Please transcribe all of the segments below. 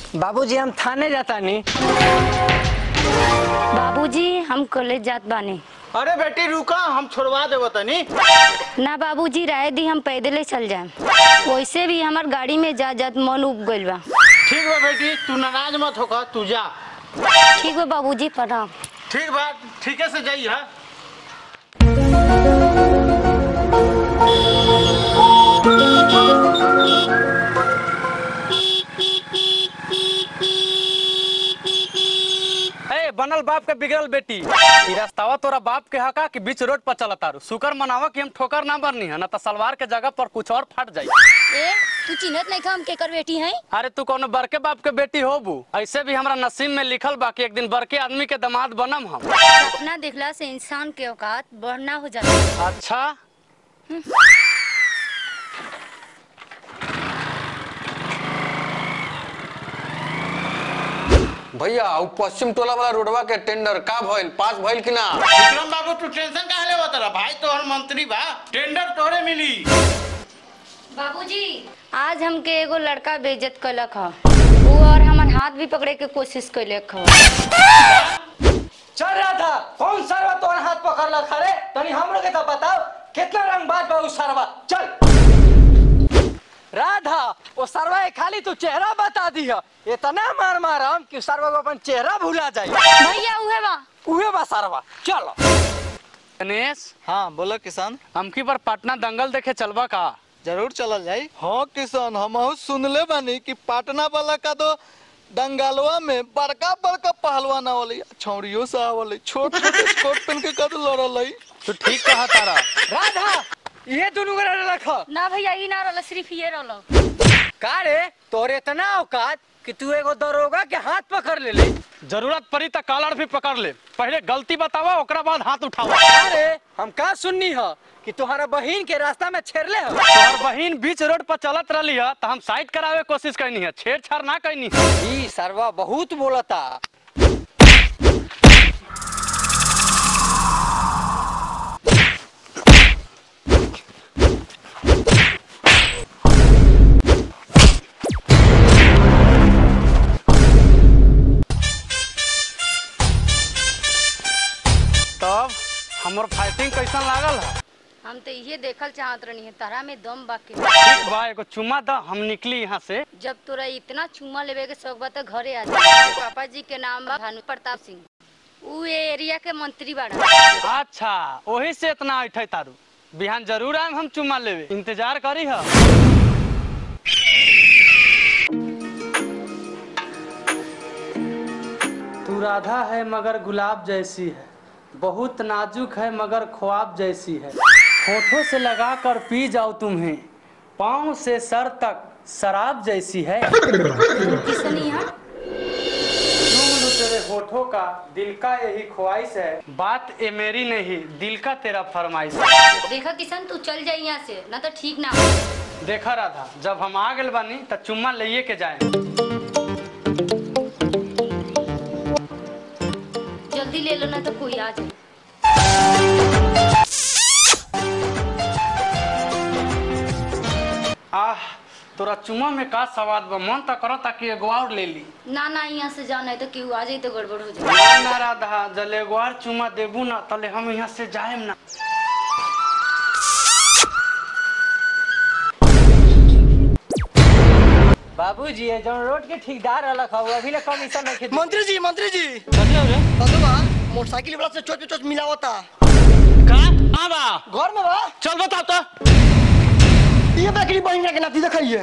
बाबूजी हम थाने जाता नहीं बाबूजी हम कॉलेज जात बानी अरे बेटी रुका हम छोड़वा देव तनी ना बाबूजी राय दी हम पैदले चल जाए वैसे भी हमार गाड़ी में जा जात मन उब गइल बा ठीक बा बेटी तू नाराज मत होकर तू जा ठीक बा बाबूजी प्रणाम ठीक बा ठीके से जाइए हा ए बनल बाप के बिगड़ल बेटी ई रास्तावा तोरा बाप के हका कि बीच रोड पर चलत तारू शुकर मनावा कि हम ठोकर ना बरनी है ना तो सलवार के जगह पर कुछ और फट जाई ए तू चिन्हत नहीं हम केकर बेटी है अरे तू कोनो बड़के बाप के बेटी होबू ऐसे भी हमरा नसीब में लिखल बा कि एक दिन बड़के आदमी के दामाद बनम हम सपना देखला से इंसान के औकात बढ़ना हो जाता है अच्छा भैया उ पश्चिम टोला वाला रोडवा के टेंडर का भइल पास भइल कि ना विक्रम बाबू तू टेंशन काहे लेवा तेरा भाई तोहर मंत्री बा टेंडर तोहरे मिली बाबूजी आज हमके एगो लड़का बेइज्जत कलक ह वो और हमार हाथ भी पकड़े के कोशिश कैलक ह चल रहा था कौन सरवा तोर हाथ पकड़ ला खड़े तनी हम लोग के तो बताओ कितना रंग बात बा उस सरवा चल राधा वो सरवा के खाली तू चेहरा बता दी है इतना मार मारम कि सरवा को अपन चेहरा भुला जाए भैया उहे बा उहे बा सरवा चलो गणेश हाँ बोलो किसान हमकी पर पटना दंगल देखे चलबा का जरूर चलल जाई हाँ किसान हम सुनले बानी कि पटना वाला का तो दंगलवा में बड़का बड़का पहलवान आवले छौड़ियों से आवले छोट छोट स्कर्ट पहन के कद लड़ल तू ठीक कहा तारा राधा ये दोनों के रख ना भैया ई ना रहल सिर्फ ये रहल का रे तोरे इतना औकात कि तू एगो दरोगा के हाथ पकड़ ले ले जरूरत पड़ी तो कालर भी पकड़ ले पहले गलती बतावा ओकरा बाद हाथ उठावा अरे हम का सुननी है कि तुम्हारा बहन के रास्ता में छेड़ले हो तोहर बहिन बीच रोड पर चलत रही है तो हम साइड करावे कोशिश करनी है छेड़छाड़ ना करनी है ई सरवा बहुत बोलता तब हमर फाइटिंग कैसन लागल है हम तो ये देखल चाहत रहनी है तारा में दम बाकी ठीक बा एगो चुम्मा द हम निकली यहाँ से जब तोरा इतना चुम्मा लेवे के शौक बा तो घरे आ जा पापा जी के नाम बा भानु प्रताप सिंह उ ए एरिया के मंत्री बाड़ा अच्छा वही से इतना ऐठे तारू बिहान जरूर आएम हम चुम्मा लेवे इंतजार करी है तू राधा है मगर गुलाब जैसी है बहुत नाजुक है मगर ख्वाब जैसी है होठों से लगा कर पी जाओ तुम्हें पाँव से सर तक शराब जैसी है किसनी यहाँ चूम लूं तेरे होठों का दिल का यही ख्वाहिश है बात ये मेरी नहीं दिल का तेरा फरमाइश है देखा किशन तू चल जाई यहाँ से ना तो ठीक ना हो देखा राधा जब हम आ गए बानी त चुम्मा लेके के जाए जल्दी ले लो ना तो कोई आ जाए आह तोरा चुम्मा में का सवाद बा मन त करो ताकि एगो और ले ली ना ना यहाँ से जाना है तो केहू आ जाए तो गड़बड़ हो जाए ना ना राधा जल एगो और चुम्मा देबू ना तले हम यहाँ से जाएम ना बाबूजी ये जो रोड के ठेकेदार अलग है वो अभी ले कमीशन नहीं खेती मंत्री जी मंत्री जी कहियो रे बंधुआ मोटरसाइकिल वाला से चोट पे चोट मिलावता का हां बा घर में बा चल बताओ तो ये बकरी बहिना के नाती देखिए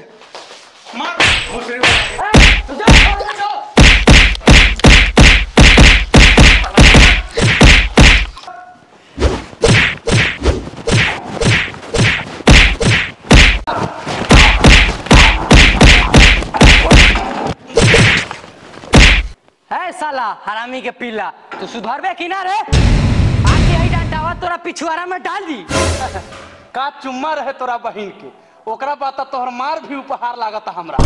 है साला हरामी के पीला तू सुधरबे कि ना रे आके ही डांटावा तोरा पिछुआरा में डाल दी का चुम्मा रहे तोरा बहिन के ओकरा बाद त तोहर मार भी उपहार लागता हमरा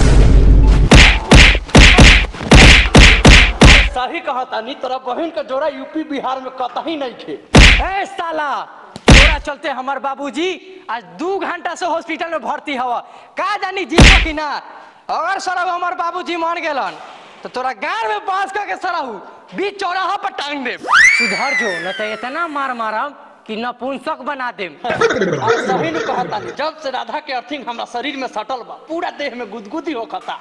सही कहता नी तोरा बहिन के जोड़ा यूपी बिहार में कतही नहीं थे ए साला तोरा चलते हमार बाबूजी आज दू घंटा से हॉस्पिटल में भर्ती हवा का जानी जीवो कि ना अगर सरहु हमार बाबूजी मान गेलन तो तोरा गार में बांस का के सरहु बीच चौराहा पर टांग दे सुधर जो न तो इतना मार मारम कि नपुंसक बना देम और सही ने कहता नहीं जब से राधा के अर्थिंग हमरा शरीर में सटल बा पूरा देह में गुदगुदी होखता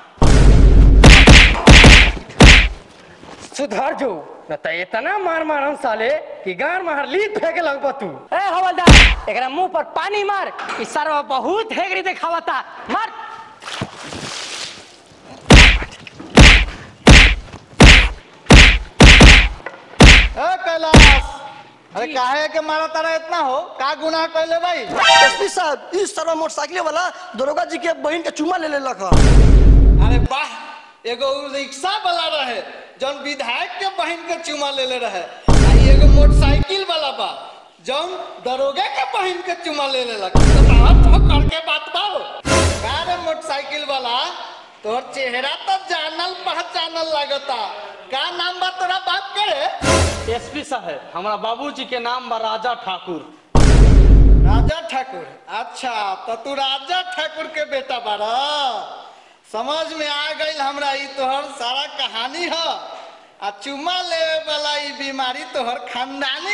सुधर जो न तो इतना मार मारम साले कि गार मार ली फेंके लगबा तू ए हवलदार एकरा मुंह पर पानी मार ई सरवा बहुत हेगरी देखावता मार ए कैलाश अरे काहे के मारा तारा इतना हो का गुनाह कैले भाई एसपी साहब इस सरवा मोटरसाइकिल वाला दरोगा जी के बहन के चुमा ले लेलक ह अरे वाह एगो उ रिक्शा वाला रहे जौन विधायक के बहन के चुमा लेले रहे आ ई एगो मोटरसाइकिल वाला बा जौन दरोगा के बहन के चुमा ले लेलक तो बात हो करके बात बाओ का रे मोटरसाइकिल वाला तोहर चेहरा तो जानल पहचानल लगता का नाम बा तोरा बाप के रे एसपी साहब हमरा बाबूजी के नाम बा राजा ठाकुर राजा ठाकुर अच्छा तो तू राजा ठाकुर के बेटा बारा समझ में आ गई हमरा ई तोहर सारा कहानी ह आ चुमा लेवे वाला ई बीमारी तोहर खानदानी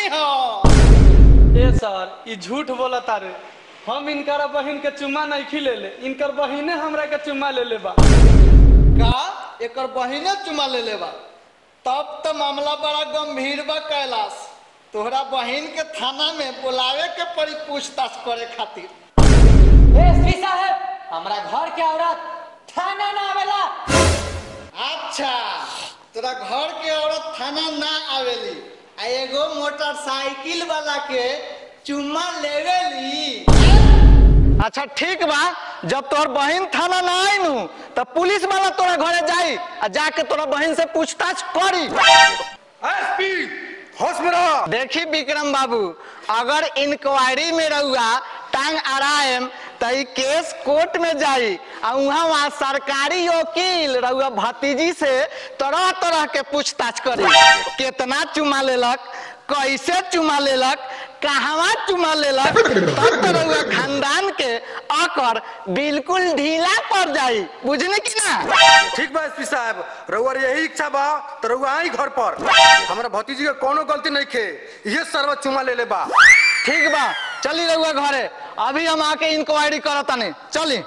ह ए सर ई झूठ बोला तारे हम इनकर बहिन के चुम्मा नहीं खिले ले इनकर बहिने हमरा के चुम्मा ले ले बा का एकर बहिने चुमा ले लेबा तब तो मामला बड़ा गंभीर बा कैलाश तोहरा बहिन के थाना में बुलावे के पड़ी पूछताछ करे खातिर एसपी साहब हमरा घर के औरत थाना ना आवेला अच्छा तोरा घर के औरत थाना ना आवेली आ एगो मोटरसाइकिल वाला के चुम्मा लेवेली अच्छा ठीक बा जब तोहर बहन थाना ना आई नु तो पुलिस वाला तोरा घरे जाई आ जाके तोरा बहन से पूछताछ करी एसपी होश में रहो देखी विक्रम बाबू अगर इंक्वायरी में रहुआ टांग अड़ाएम तो ई केस कोर्ट में जाई आ वहाँ वहाँ सरकारी वकील रहुआ भतीजी से तरह तरह के पूछताछ करी कितना चुमा लेलक कैसे चुमा लेलक कहवा चुमा लेलक तब तो रहुआ खानदान के अकर बिल्कुल ढीला पड़ जाई बुझने की ना ठीक बा एसपी साहब रउआ यही इच्छा बा तो रउआ आई घर पर हमरा भतीजी के कोनो गलती नहीं खे ये सर्व चुमा ले ले बा ठीक बा चली रहुआ घरे अभी हम आके इंक्वायरी करतानी चली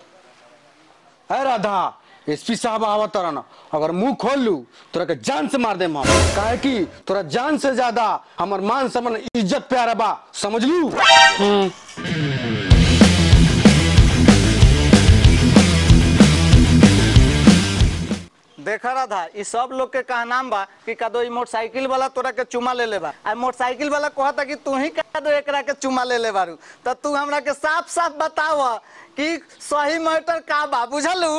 है राधा एसपी साहब आवत तरन अगर मुंह खोल लू तोरा के जान से मार देम हम काहे कि तोरा जान से ज्यादा हमर मान सम्मान इज्जत प्यारा बा समझ लू देखा राधा ई सब लोग के कहनाम बा कि कदो ई मोटरसाइकिल वाला तोरा के चुमा ले ले बा आ मोटरसाइकिल वाला कहता कि तू ही कदो एकरा के चुमा ले ले बारू तो तू हमरा के साफ साफ बताव कि सही मैटर का बा बुझलू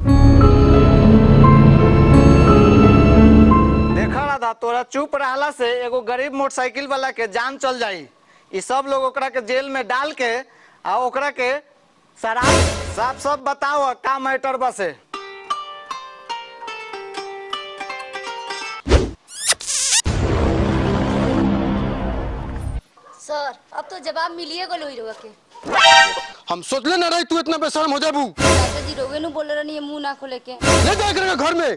देखा राधा तोरा चुप रहला से एगो गरीब मोटरसाइकिल वाला के जान चल जाई ई सब लोग ओकरा के जेल में डाल के आ ओकरा के शराब साफ साफ बताओ का मैटर बसे सर अब तो जवाब मिलिए गलो ही रोवा के हम सोचले ना रही तू इतना बेशरम हो जाबू चाचा जी रोवे नु बोले रहनी मुंह ना खोले के ले जा एकरा के घर में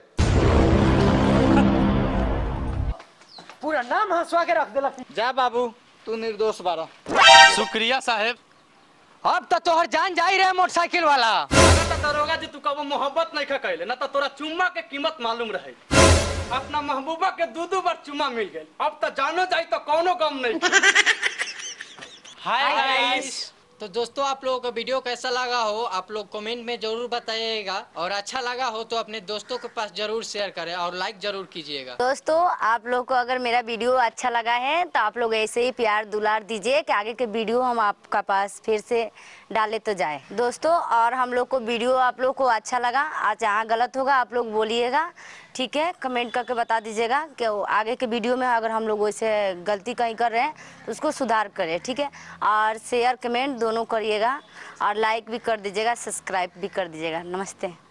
पूरा नाम हंसवा के रख देलक जा बाबू तू निर्दोष बारा शुक्रिया साहेब अब तो तोहर जान जाई रहे मोटरसाइकिल वाला अगर तो दरोगा जी तू कबो मोहब्बत नहीं खा कैले ना तो तोरा चुम्मा के कीमत मालूम रहे अपना महबूबा के दू दू बार चुम्मा मिल गई अब तो जानो जाई तो कौनो गम नहीं हाय गाइस तो दोस्तों आप लोगों को वीडियो कैसा लगा हो आप लोग कमेंट में जरूर बताइएगा और अच्छा लगा हो तो अपने दोस्तों के पास जरूर शेयर करें और लाइक जरूर कीजिएगा दोस्तों आप लोग को अगर मेरा वीडियो अच्छा लगा है तो आप लोग ऐसे ही प्यार दुलार दीजिए कि आगे के वीडियो हम आपका पास फिर से डाले तो जाए दोस्तों और हम लोग को वीडियो आप लोग को अच्छा लगा आज जहाँ गलत होगा आप लोग बोलिएगा ठीक है कमेंट करके बता दीजिएगा कि वो आगे के वीडियो में अगर हम लोग वैसे गलती कहीं कर रहे हैं तो उसको सुधार करें ठीक है और शेयर कमेंट दोनों करिएगा और लाइक भी कर दीजिएगा सब्सक्राइब भी कर दीजिएगा नमस्ते